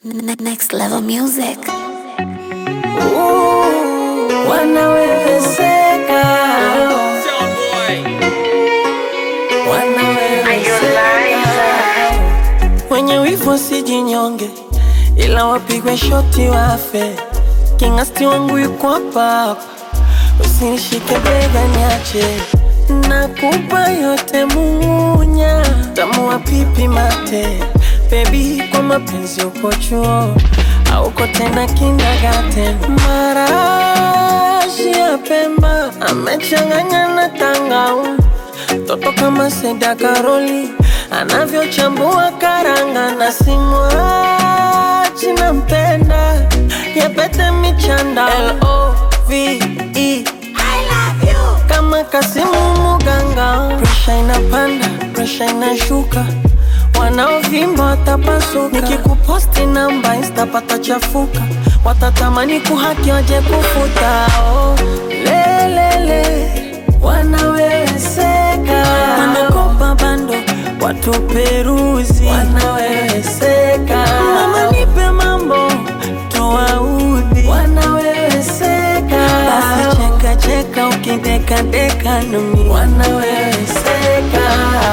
Ne- Next level music. wanaweweseka wanaweweseka wenye wivu sijinyonge ila wapigwe shoti wafe kingasti wangu yuko hapa hapa usinishike bega niache nakupa yote munya tamua pipi mate bebi kwa mapenzi uko chuo auko tena kindagaten marashi ya pemba amechanganya na tangau toto kama Seda Karoli anavyochambua karanga na simwachi nampenda yapete michanda L-O-V-E kama Kasimu Muganga, presha inapanda, presha inashuka, wanaovimba watapasuka. Nikikuposti namba insta patachafuka, watatamani kuhaki waje kufuta. Oh, lelele wanaweweseka, wanakopa bando watu peruzi, wanaweweseka. Mama nipe mambo tuwaudhi, wanaweweseka. Basi cheka cheka ukideka deka nami, wanaweweseka.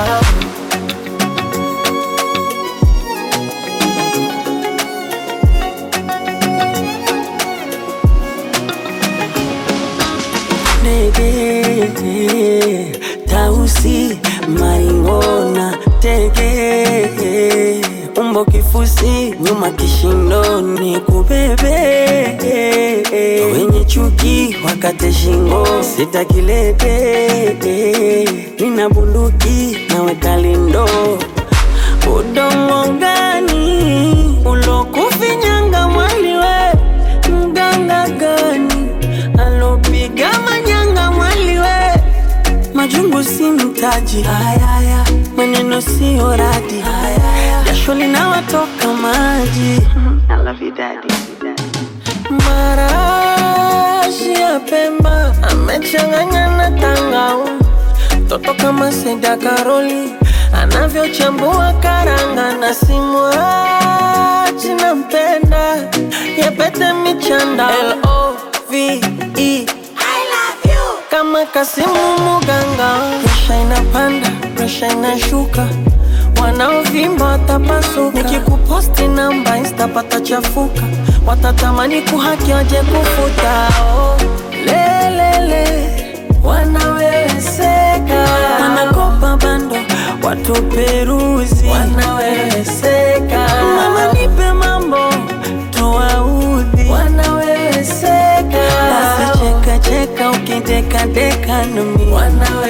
Nege tausi maingona tege umbo kifusi nyuma kishindoni kubebe wenye chuki wakate shingo sitakilete nina bunduki naweka lindo udongo gani ulokufinyanga mwaliwe mganga gani alopiga manyanga mwaliwe majungu si mtaji ayaya maneno siyo radi jasho linawatoka maji marashi ya pemba amechanganya na tangau toto kama Seda Karoli anavyochambua karanga na simwachi nampenda yapete michanda L-O-V-E kama Kasimu Muganga, presha inapanda, presha inashuka, wanaovimba watapasuka. Nikikuposti namba insta patachafuka, watatamani kuhaki waje kufuta. Oh, lelele wanaweweseka, wanakopa bando watu peruzi, wanaweweseka. Mama nipe mambo tuwaudhi, wanaweweseka. Basi cheka cheka ukideka deka nami, wanaweweseka.